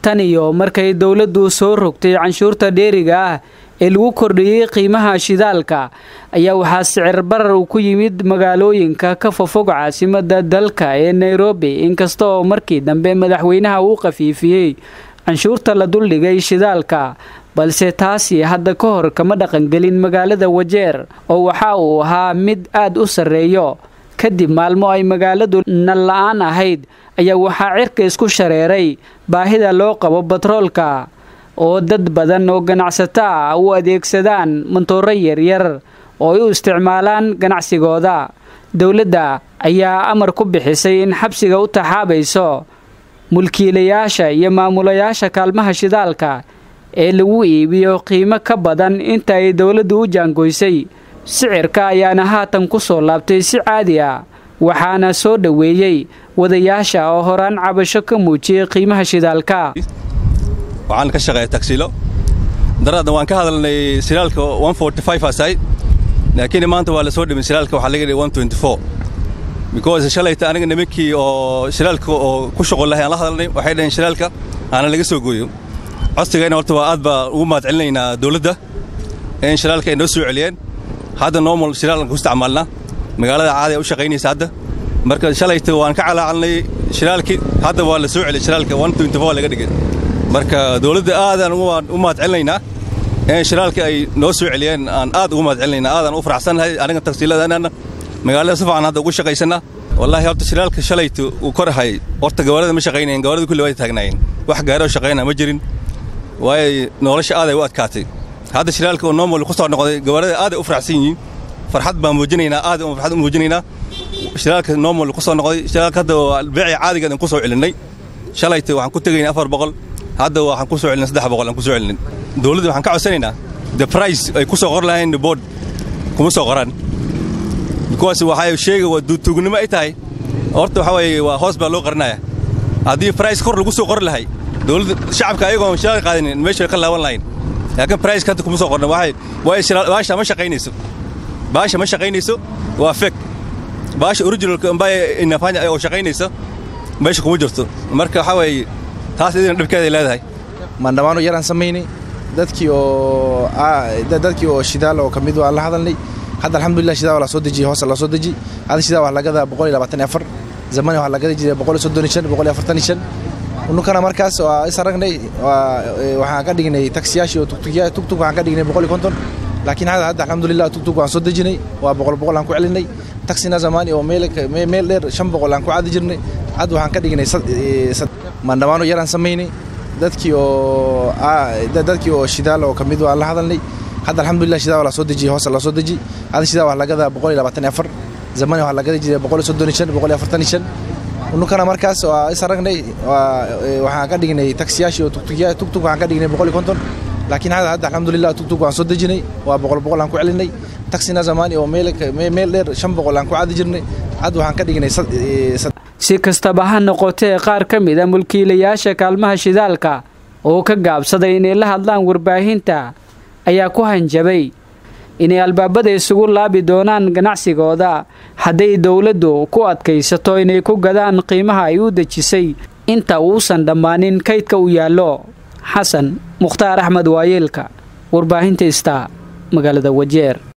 tan iyo markay dowladdu soo rogtay canshuurta dheeriga ah ee lagu kordhiyey qiimaha shidaalka ayaa waxaa sicir barar uu ku yimid magaalooyinka ka fofog caasimada dalka ee nairobi inkasta oo markii dambe madaxweynaha uu khafiifiyey canshuurta la duldhigay shidaalka balse taasi hadda ka hor kama dhaqangelin magaalada wajeer oo waxa uu ahaa mid aad u sarreeyo kadib maalmo ay magaaladu nal la-aan ahayd ayaa waxaa cirka isku shareeray baahida loo qabo batroolka oo dad badan oo ganacsato ah u adeegsadaan mantooro yaryar oo ay u isticmaalaan ganacsigooda dowladda ayaa amar ku bixisay in xabsiga u taxaabayso mulkiilayaasha iyo maamulayaasha kaalmaha shidaalka ee lagu iibiyo qiimo ka badan inta ay dowladdu u jaangoysay sicirka ayaana haatan ku soo laabtay si caadi ah waxaana soo dhoweeyey wadayaasha oo horaan cabasho ka muujiyey qiimaha shidaalka waxaan ka shaqeeya tagsilo daraadna waan ka hadalnay silaalka asayd laakiin maanta waa la soo dhimin silaalka waxaa laga dhigay because shalayta aniga nimankii oo shilaalka oo ku shuqul lahay aan la hadalnay waxay dhaheen shilaalka aana laga soo gooyo codsigayna horta waa aad baa ugu mahad celinaynaa dawladda in shilaalka ay noo soo celiyeen hadda normal shilaalan ku isticmaalnaa magaalada caadi u shaqaynaysa hadda marka shalayta waan ka calaacalnay shilaalkii hadda waa la soo celiyay shilaalka laga dhigay marka dawladda aadaan u mahad celinaynaa in shilaalka ay noo soo celiyeen aan aad ugu mahad celinaynaa aadaan u faraxsannahay aniga tagsiiladanaana magaalada si fiican hadda ugu shaqaysannaa wallaahi horta shilaalka shalayta uu korahay horta gawaarida ma shaqaynayen gawaarida kulli way taagnaayeen wax gaari oo shaqaynaa ma jirin waayo nolosha aaday u adkaatay hadda shilaalka oo normal ku soo noqday gawaarida aaday u faraxsan yihiin farxad baan muujinaynaa aad farxad u muujinaynaa shilaalka normal ku soo noqday shilaalka hadda beecii caadigeed aan ku soo celinnay shalayta waxaan ku tegaynay afar boqol hadda waxaan ku soo celinay saddex boqol aan ku soo celinay dawladda waxaan ka codsanaynaa the price ay ku soo qor lahayn board kuma soo qoraan because waxay sheega waa duutuugnimo ay tahay horta waxa weeye waa hoos baa loo qarinaya haddii price kor lagu soo qori lahay dawladda shacabka ayagoon shilaal qaadanin meesha ka laaban lahayn laakiin price hadda kuma soo qorna waxay waayo baasha ma shaqaynayso baasha ma shaqaynayso waa fake baasha originalka ambaya inafanya oo shaqaynaysa meesha kuma jirto marka waxa weeye taas idina dhibkeeday leedahay maandhamaano yaraan samaynay dadkii oo dadkii oo shidaal oo ka mid waan la hadalnay hadda alxamdulillah shidaa waa la soo dejiyey hoosa la soo deji hadda shidaa waa lagada boqol iyo labaatan iyo afar zamani waxaa lagada jiray boqol iyo soddon iyo shan boqol iyo afartan iyo shan ununkana markaas waa is aragnay waxaan ka dhignay taksiyaashii oo tugtugya tugtug waxaan ka dhignay boqol iyo konton laakiin hadda hadda alxamdulillah tugtug waan soo dejinay waa boqol boqol aan ku celinay taksina zamani oo meel meel dheer shan boqol aan ku caadi jirnay hadda waxaan ka dhignay maandhamaano yaraan samaynay dadkii oo dadkii oo shidaal oo ka mid waan la hadalnay hadda alxamdulillah shidaa waa la soo dejiyey hoosa la soo deji hadda shidaa waa lagada boqol iyo labaatan iyo afar zamani waxaa lagada jiray boqol iyo soddon iyo shan boqol iyo afartan iyo shan ununkana markaas waa is aragnay waxaan ka dhignay taksiyaashii oo tugtugya tugtug waxaan ka dhignay boqol iyo konton laakiin hadda hadda alxamdulillah tugtug waan soo dejinay waa boqol boqol aan ku celinay taksina zamani oo meel meel dheer shan boqol aan ku caadi jirnay hadda waxaan ka dhignay si kastaba ha noqotee qaar ka mid a mulkiilayaasha kaalmaha shidaalka oo ka gaabsaday inay la hadlaan warbaahinta ayaa ku hanjabay inay albaabada isugu laabi doonaan ganacsigooda hadday dowladdu ku adkaysato inay ku gadaan qiimaha ay u dejisay inta uusan dhammaanin kaydka u yaallo xasan mukhtaar axmed waayeelka warbaahinta ista magaalada wajeer